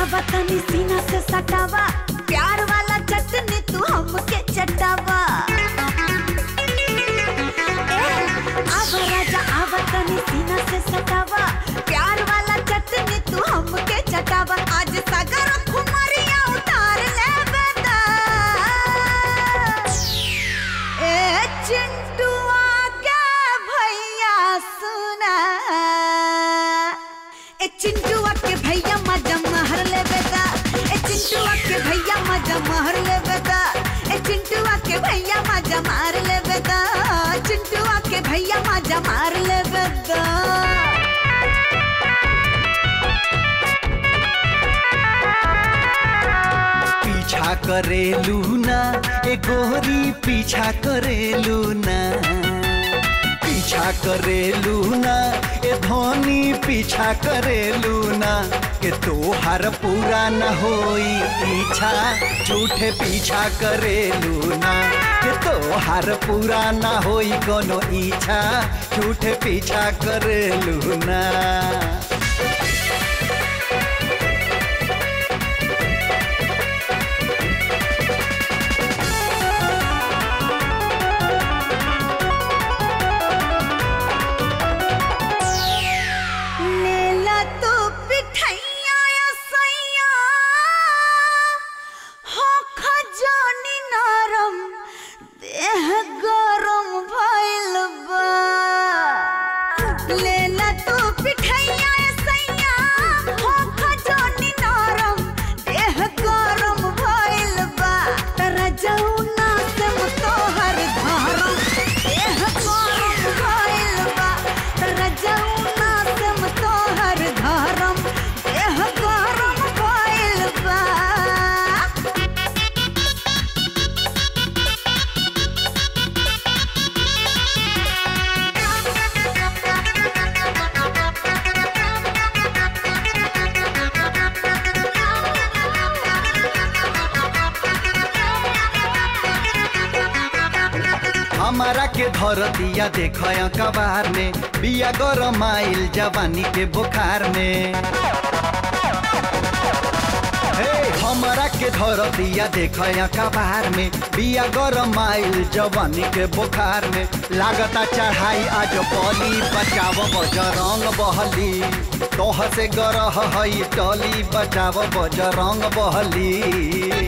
आवतनी सीना से सटावा प्यार वाला चटनी तू हमके चटावा ए, आव राजा आवतनी सीना से सटावा प्यार वाला चटनी तू हमके चटावा आज सगर खुमरिया उतार ले बेदा ए चिंटुआ के भैया सुना ए चिंटुआ के भैया मजा महर ले बेदा ए चिंटुआ के भैया मजा महर ले बेदा ए चिंटुआ के भैया मजा मार ले बेदा चिंटुआ के भैया मजा मार ले बेदा पीछा करेलू ना ए गोरी पीछा करेलू ना पीछा करेलू ना ए धोनी पीछा करेलू ना के तोहार पूरा न होई इच्छा झूठे पीछा करेलू ना के तोहार पूरा न होई कोनो इच्छा झूठे पीछा करेलू ना लेला तो पिठैया या सैया हो खजानी नरम देह गरम भइल बा लेला तो पिठैया या सैया हो खजानी नरम देह गरम भइल बा तरा जौना से तोहर धरम देह गरम भइल बा तरा जौना से तोहर धरम देह गरम भइल बा हमारा के धर दिया देख कबार में बिया गरम आइल जवानी के बुखार में हे हमारा के धर दिया देख कबार में बिया गरम आइल जवानी के बुखार में लागता चढ़ाई आज बली बचाव बजरंग बहली तोह से गरह हई टली बचाव बजरंग बहली